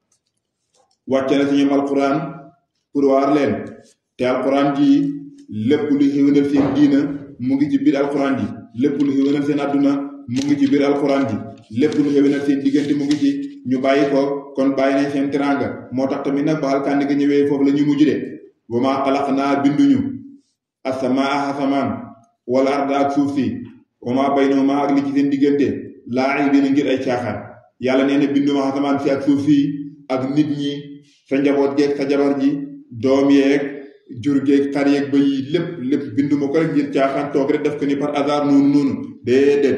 wàcce na ci ñoom alquran pour waar leen te alquran ji lépp lu xéwénal seen diina mu ngi ci biir alquran ji lépp lu xéwénal seen àdduna mu ngi ci biir alquran ji lépp lu xéwénal seen diggante mu ngi ci ñu bàyyi ko kon bàyyi nañ seen teraanga moo tax tamit nag ba alkandi ga ñëwee foofu la ñu mujj de wa maa xalaq naa binduñu asamaa asamaan wala arda ak suuf si wa maa baynahuma ak li ci seen diggante laa'ibiina ngir ay caaxaan yàlla nee na binduma asamaan si ak suuf si ak nit ñi sa njaboot geeg sa jabar ji doom yeeg jur geeg xar yeeg ba yi lépp lépp binduma ko rek ngir caaxaan toog rek def ko ni par hasard noonu noonu déedéet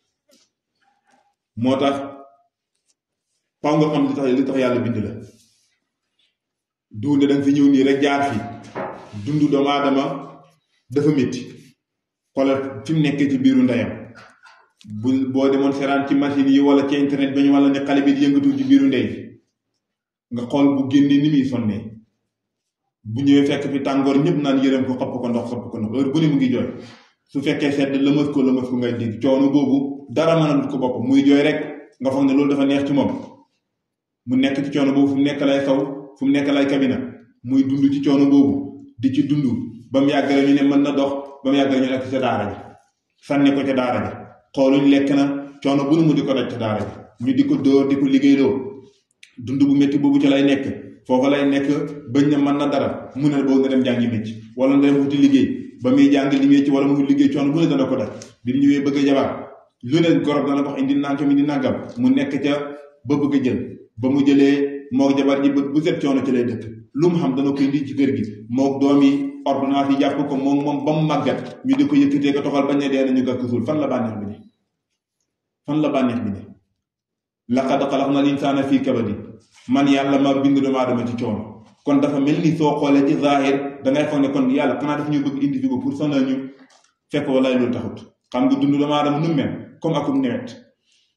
moo tax faw nga xam li tax li tax yàlla bind la duunde danga fi ñëw nii rek jaar fi dund doomu aadama dafa métti xoolal fi mu nekkee ci biiru ndeyam bu boo demoon seraan ci machine yi wala ci internet ba ñu wala ne xale bi di yëngatu ci biiru ndey nga xool bu génnee ni muy sonnee bu ñëwee fekk fi tàngoor ñëpp naan yërëm ko xopp ko ndox xopp ko ndox heure bu ne mu ngi jooy su fekkee sedd lëmas ko lëmas ko ngay dégg coono boobu dara mënalut ko bopp muy jooy rek nga foog ne loolu dafa neex ci moom mu nekk ci coono boobu fu mu nekk lay saw fu mu nekk lay kabina muy dund ci coono boobu di ci dund ba mu yàgg rek ñu ne mën na dox ba mu yàgg rek ñu nekk ca daara ji sànni ko ca daara ji xooluñ lekk na coono bu nu mu di ko daj ca daara ji ñu di ko dóor di ko liggéeyloo dund bu métti boobu ca lay nekk foofa lay nekk bañ na mën na dara mu ne boobu nga dem jàngi mécc wala nga dem wuti liggéey ba muy jàng li mécc wala mu liggéey coono bu ne dana ko daj bi mu ñëwee bëgg a jabar lu ne gorob dana wax indi nangam indi nangam mu nekk ca ba bëgg a jël ba mu jëlee mook jabar ji bët bu set coono ci lay dëkk lu mu xam dana ko indi ci kër gi mook doom yi ordonnance yi jàpp ko moom moom ba mu màggat ñu di ko yëkkatee ko toxal bañ ne dee nañu gàkk suul fan la bànneex bi ne fan la bànneex bi ne laqad xalaqna al insaana fii kabadi man yàlla ma bind doomu aadama ci coono kon dafa mel ni soo xoolee ci zahir dangay foog ne kon yàlla xanaa daf ñu bëgg indi fi ko pour sonal ñu fekk walaay loolu taxut xam nga dund doomu aadama nu mel comme akum nawet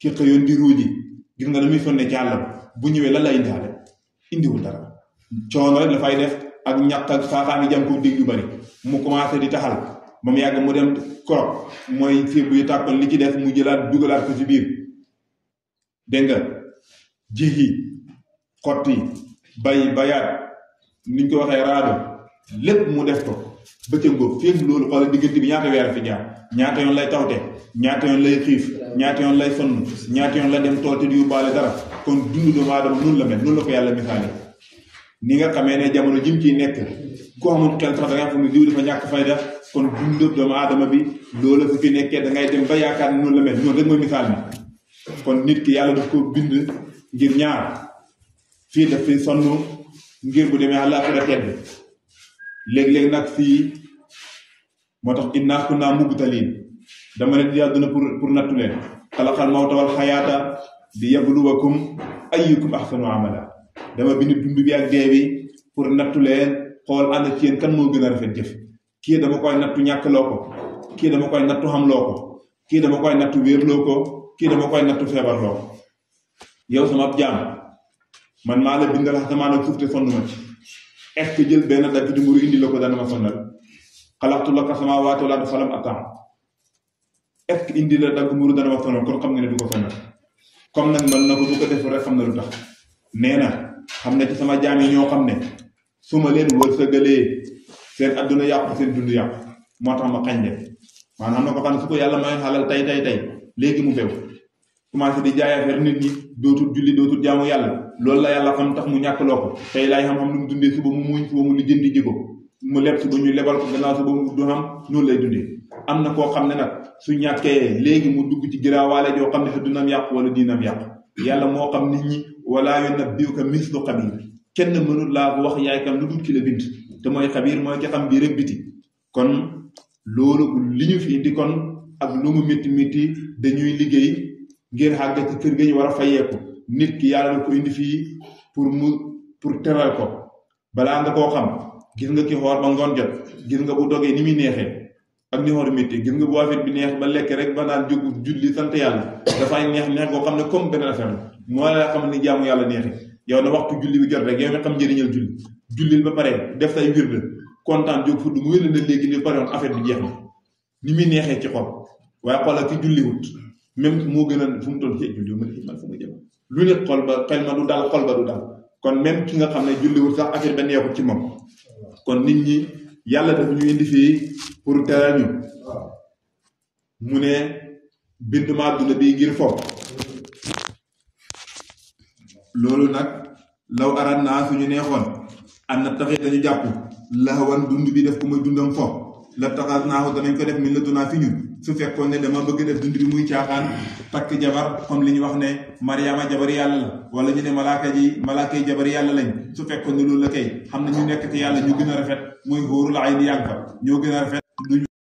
ki xëyoon di ruuji gis nga damuy sonne ci àll bu ñëwee lan la indaale indiwul dara coono rek dafay def ak ñàkk ak saaxaami jam ko dégg yu bari mu commencé di taxal ba mu yàgg mu dem korop mooy sébu yi tàkkoon li ci des mu jëlaat dugalaat ko ci biir dégg nga jihi xotti bay bayaat niñ ko waxee raado lépp mu def ko bëccëgoo féeg loolu xoolal diggante bi ñaata weer fi jaar ñaata yoon lay tawte ñaata yoon lay xiif ñaata yoon lay sonn ñaata yoon la dem tool te du yóbbaale dara kon dundu doomu aadama noonu la mel noonu la ko yàlla misaale ni nga xamee ne jamono jim ciy nekk ku amul xel sax da nga xam ne diw dafa ñàkk fayda kon dundu doomu aadama bi loolu su fi nekkee da ngay dem ba yaakaar ne noonu la mel noonu rek mooy misaal mi kon nit ki yàlla daf ko bind ngir ñaar fii daf fi sonn ngir bu demee àllaaxira tedd léeg-léeg nag fii moo tax innaa kunnaa mubtaliin dama leen di yàlla dina pour pour nattu leen xalaqal mawta wal xayaata di yabluwakum ayyukum ahsanu amala dama bind dund bi ak dee bi pour nattu leen xool ànd ci yéen kan moo gën a rafet jëf kii dama koy nattu ñàkk loo ko kii dama koy nattu xam loo ko kii dama koy nattu wéerloo ko kii dama koy nattu feebar loo ko yow sama jaam man maa la bindal asamaan ak suuf te sonn ma ci est-ce que jël benn dagg di mburu indi la ko dana ma sonnal xalaqtu laka samaawaati wal arda falam atam est-ce que indi la dagg mburu dana ma sonnal kon xam nga ne du ko sonnal comme nag mën na ko du ko def rek xam na lu tax nee na xam ne ci sama jaam yi ñoo xam ne su ma leen wërsëgalee seen adduna yàqu seen dund yàqu moo tax ma xañ leen maanaam na ko xam ne su ko yàlla may xalal tey tey tey léegi mu bew commencé di jaay affaire nit ñi dootul julli dootul jaamu yàlla loolu la yàlla xam tax mu ñàkk loo ko tey laay xam-xam lu mu dundee suba mu muñ suba mu lijjanti ji ko mu leb suba ñu lebal ko gannaaw suba mu du xam noonu lay dundee am na koo xam ne nag su ñàkkee léegi mu dugg ci giraawaale joo xam ne addunam yàqu wala diinam yàqu yàlla moo xam nit ñi wala yunabbi'uka mislu xabiir kenn mënul laa ko wax yaay kam lu dul ki la bind te mooy xabiir mooy ki xam biir ak biti kon loolu li ñu fi indi kon ak lu mu métti métti dañuy liggéey ngir xàgg ci kër ga ñu war a fayeeku nit ki yàlla na ko indi fii pour mu pour teral ko balaa nga koo xam gis nga ki xoor ba ngoon jot gis nga bu dogee ni muy neexee ak ni xoor métti gis nga bu affaire bi neex ba lekk rek ba naan jóg julli sant yàlla dafay neex neex koo xam ne comme benn affaire la moo la xam ni jaamu yàlla neexee yow na waxtu julli bi jot rek yow mi xam njëriñal julli jullil ba pare def say wird kontaan jóg fudd mu wér na léegi ni pare woon affaire bi jeex na ni muy neexee ci xol waaye xoolal ki julliwut même moo gën a fu mu toll ci julli ma ne man fu mu jëm lu ne xol ba xel ma du dal xol ba du dal kon même ki nga xam ne julliwut sax affaire ba neexut ci moom kon nit ñi yàlla dafa ñu indi fii pour teral ñu mu ne bind ma àdduna bi ngir foofu loolu nag law arat naa suñu neexoon am na taxit dañu jàpp laxawan dund bi def ko muy dundam fo la taxas naaxu danañ ko def min la dunaa fi ñun su fekkoon ne dama bëgg def dund bi muy caaxaan takk jabar comme li ñu wax ne mariama jabar yàlla la wala ñu ne malaaka ji malaaka yi jabar yàlla lañ su fekkoon ne loolu la kay xam na ñu nekk ci yàlla ñu gën a rafet muy xóorul ay di yàgg fa ñoo gën a rafet duñu